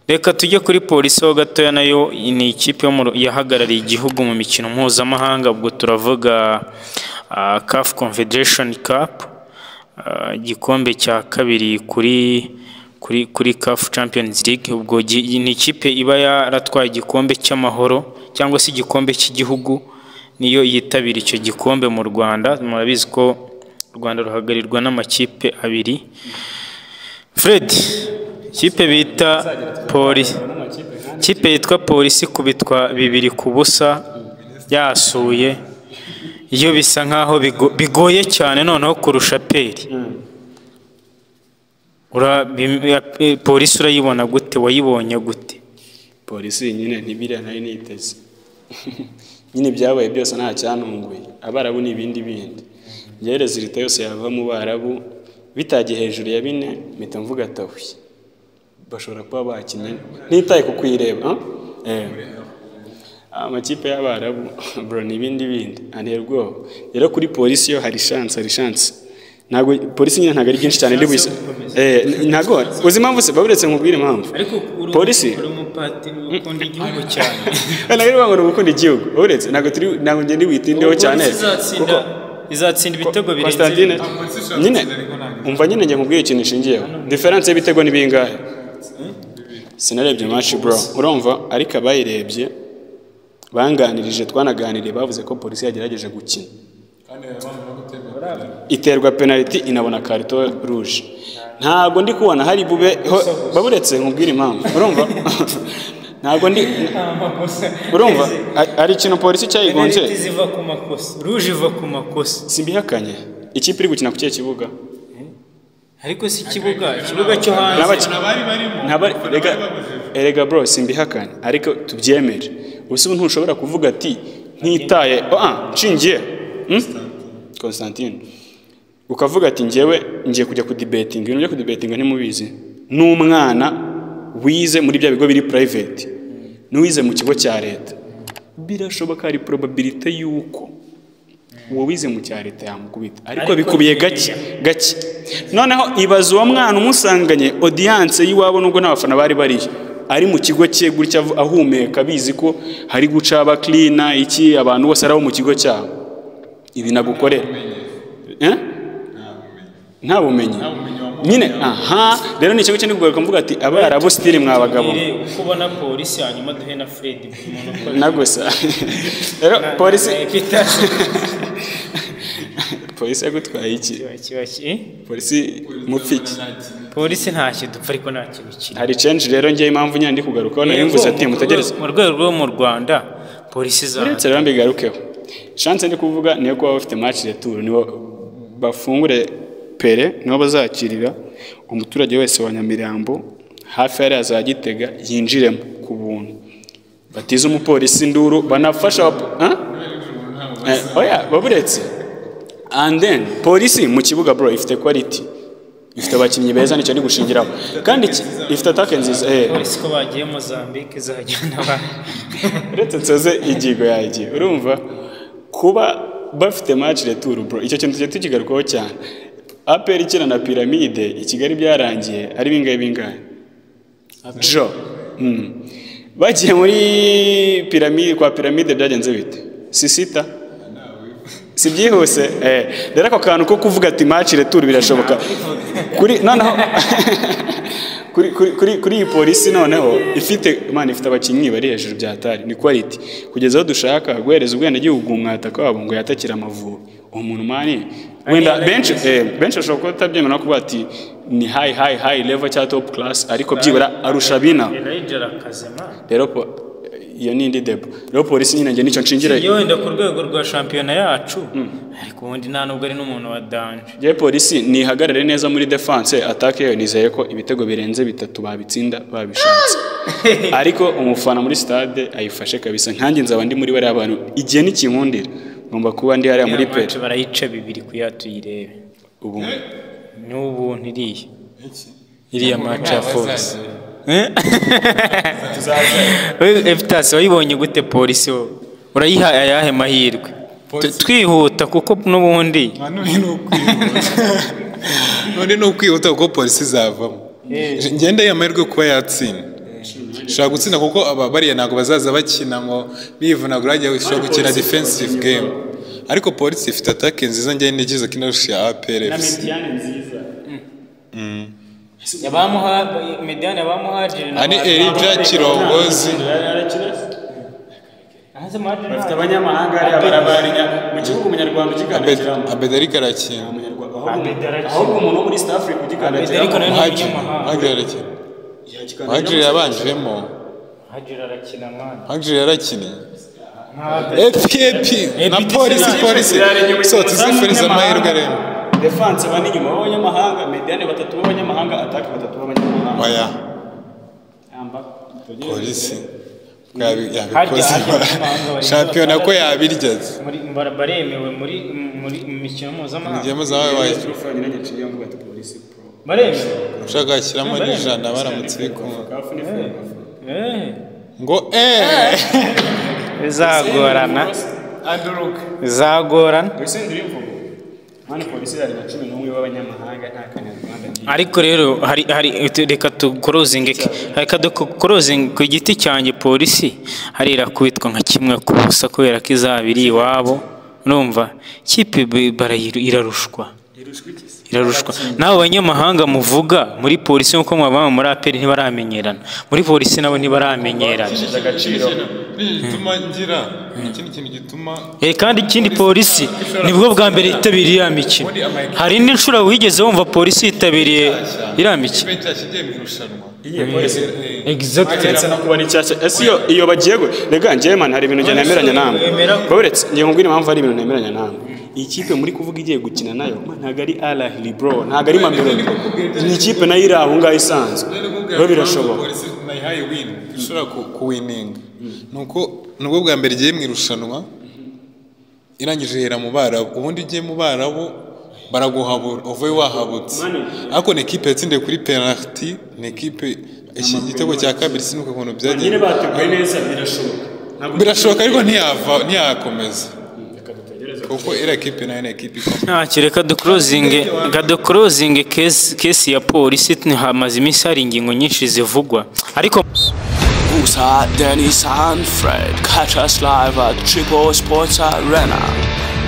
Reka tujye kuri Polisi ho gatoya nayo ni ikipe yahagarariye igihugu mu mikino mpuzamahanga ubwo turavuga CAF Confederation Cup, igikombe cya kabiri kuri kuri kuri CAF Champions League, ubwo ni ikipe iba yaratwaye igikombe cy'amahoro cyangwa se igikombe cy'igihugu niyo yitabira icyo gikombe mu Rwanda, murabizi ko u Rwanda ruhagarirwa n'amakipe abiri, Fred ikipe bita Polisi, ikipe yitwa Polisi ikubitwa bibiri ku busa yasuye yo bisa nkaho bigoye cyane noneho kurusha aperi, Polisi urayibona gute wayibonye gute? Polisi nyine ntibiriya nari niteze nyine ibyabaye byose nta cyantunguye, Abarabu ni ibindi bindi, njyewe rezilita yose yava mu Barabu bitagiye hejuru ya bine mpita mvuga atahuye, bashobora kuba bakinnye ntitaye ku kuyireba amakipe y'Abarabu bro ni ibindi bindi antera ubwoba, rero kuri Polisi yo hari shansi hari shansi, ntabwo Polisi nyine ntabwo ari byinshi cyane ndi buze ntabwo uzi impamvu se uretse nkubwire impamvu Polisi umupatiri ukunda igihugu cyane ntabwo ari ngombwa gukunda igihugu uretse ntabwo turi ntabwo ngenda witindeho cyane kuko izatsinda ibitego Constantine nyine umva nyine njye nkubwire ikintu ishingiyeho diferanse y'ibitego ni bingahe sinarebye maci bro urumva ariko abayirebye banganirije twanaganiriye bavuze ko polisi yagerageje gukina iterwa penaliti inabona karito ruje ntabwo ndi kubona hari bube baburetse nkubwire impamvu urumva ntabwo ndi urumva hari ikintu polisi cyayigonze ziva ku makosa ruje iva ku makosa simbihakanye ikipe iri gukina ku kihe kibuga ariko si ikibuga ikibuga cyo hanze N'abaki- Ntabari- Erega- erega bro simbihakanye ariko tubyemere ubu ubu ntushobora kuvuga ati ntitaye ah nshingiye hmm? Constantine ukavuga ati njyewe ngiye kujya kudibetinga ibintu byo kudibetinga ntimubizi n'umwana wize muri bya bigo biri private n'uwize mu kigo cya leta birashoboka hari probabilite y'uko uwo wize mu cya leta yamukubita ariko bikubiye gake gake noneho ibaza uwo mwana umusanganye odiyanse y'iwabo nubwo n'abafana bari bariyo ari mu kigo cye gutya avu- ahumeka bizi ko hari guca abakirina iki abantu bose ari abo mu kigo cyabo ibi nagukorera Eh? nta bumenyi nyine aha rero ni ikigo cyane kugaruka mvuga ati abarabu sitiri mwabagabo uko ubona polisi hanyuma duhe na Fred buri muntu uko na gusa rero polisi Peter polisi yagutwaye iki kiba ki polisi mupfiki polisi ntacyo dupfa ariko nta kintu kiri hari change rero njye impamvu nyine ndi kugarukaho nayo mvuze ati mutegereze mu rwego rwo mu Rwanda polisi zaje uretse rero mbigarukeho chance ndi kuvuga niyo kuba bafite match de tour nibo bafungure pere nibo bazakirira umuturage wese wa Nyamirambo hafi yari za Gitega yinjiremo ku buntu batize umupolisi induru banafasha aba- Huh? Eh, oya baburetse and then polisi mu kibuga bro ifite quality ifite abakinnyi beza nicyo ndi gushingiraho kandi iki- ifite attack nziza eh polisi ko bagiye Mozambique zajyana abantu uretse nsoze ingingo yanjye urumva kuba bafite match retour bro icyo kintu tujya tukigarukaho cyane aperi ikina na piramide i kigali byarangiye ari bingahe bingahe jo Mm. bagiye muri piramide kwa piramide byagenze bite si sita si byihuse Eh, rero ako kantu ko kuvuga ati match retour birashoboka kuri noneho kuri kuri kuri kuri iyi polisi noneho ifite imana ifite abakinnyi bari hejuru bya tari ni quality kugeza aho dushaka guhereza ubwenegihugu umwataka wabo ngo yatakire amavubi uwo muntu mani wenda benshi eh, benshi ashobora kuba atabyemera no kuvuga ati ni high high high level cya top class ariko byibura arusha bina Elijah Kazema rero po- iyo ni indi debo rero polisi nyine njye nicyo nshingira iyo wenda ku rwego rwa shampiyona yacu ariko ubundi nta nubwo ari n'umuntu wa danje Njye polisi nihagarare neza muri defense atake yayo nizeye ko ibitego birenze bitatu babitsinda babishatse ariko umufana muri stade ayifashe kabisa nkanjye nzaba ndi muri bariya bantu igihe n'ikinkundira ngomba kuba ndi hariya muri Iriya pe match barayica bibiri kuya tuyirebe ubu n'ubu ntiriya iriya match ya force efutasi wayibonye gute polisi wowe urayiha ayahe mahirwe Tu- twihuta kuko n'ubundi none ni ukwihuta none ni ukwihuta kuko polisi izavamo ngende y'amahirwe kuba yatsinda ushobora gutsinda kuko aba- bariya ntabwo bazaza bakina ngo bivunagura hagiye ushobora gukina defensive game ariko polisi ifite atake nziza njyewe nigize ko inarusha APR na FC mediyane nziza Abamuha Mediane abamuhajire Ani Elijah Kirongozi Hanze muhajire bafite abanyamahanga hariya barabarinya mu kibuga umunyarwanda ukiganakiramo Abedarika arakina Umunyarwanda- ahubwo- ahubwo umuntu wo muri East Africa Abed ugikandagira Ariko- Muhajiri Umunyamahanga. Muhajiri arakina Muhajiri yabanjemo Hajire arakina mwana. Muhajiri yarakinnye FKP na polisi polisi so tuzifuriza amahirwe rero defanse bane inyuma b'abanyamahanga mediyane batatu b'abanyamahanga atake batatu b'abanyamahanga oya Yamba. polisi ko yabi- Harya, yabikoze harya, harya. shampiyona ko yabiryaz Muri bara- baremewe muri muri mu mikino mpuzamahanga. igemo zawe wayi Turufa nyina nyaciye mvuga ati polisi pro Baremewe. ushaka gashyiramo n'ijana baramutse bikumva kafu ni Eh. ngo eee Bizagorana. anduruka Bizagorana. urusenda uri mvugo mani polisi yari na cumi n'umwe b'abanyamahanga nta kanyarwanda ngira ariko rero hari hari tu- reka tukorozinge reka dukorozinge ku giti cyanjye polisi hari irakubitwa nka kimwe ku busa kubera ko izaba iri iwabo urumva ikipe bi- barayiru- irarushwa irushwa iki se irarushwa nawe abanyamahanga muvuga muri polisi nk'uko mwabama muri aperi ntibaramenyerana muri polisi nabo ntibaramenyerana Ifite agaciro gituma ngira ikindi kintu gituma Eh, kandi ikindi polisi nibwo bwa mbere yitabiriye iriya mikino hari n'inshuro wigeze wumva polisi yitabiriye iriya mikino cyashya igiye mu irushanwa iyihe polisi exactly uretse no kuba ari nshyashya ese iyo iyo bagiye gu- rega njyewe mani hari ibintu njye nemeranya nawe wemera ko- uretse njye nkubwira impamvu hari ibintu nemeranya nawe iyi kipe muri kuvuga igiye gukina nayo man, ntabwo ari arahiri bro ntabwo ari mamelodi ni ikipe nayo iri aho ngaho isanzwe rero birashoboka polisi nayihaye wini ishobora ku- kuwininga nuko nubwo bwa mbere igiye mu irushanwa irangije ihera mu barabu ubundi ugiye mu barabu baraguhabura uvuye wahabutse ariko ni ekipe yatsindiye kuri penaliti ni ekipe iki igitego cya kabiri sinuka ukuntu byagiye nyine bateguye neza birashoboka Ntabwo- birashoboka ariko ntiyava ntiyakomeza Reka dutegereze. kuko iriya kipe nayo ni ekipe ikomeye ntacyo reka dukorozinge reka dukorozinge kesi kesi ya polisi hamaze iminsi hari ingingo nyinshi zivugwa ariko Booster, Dennis and Fred. Catch us live at Triple Sports Arena.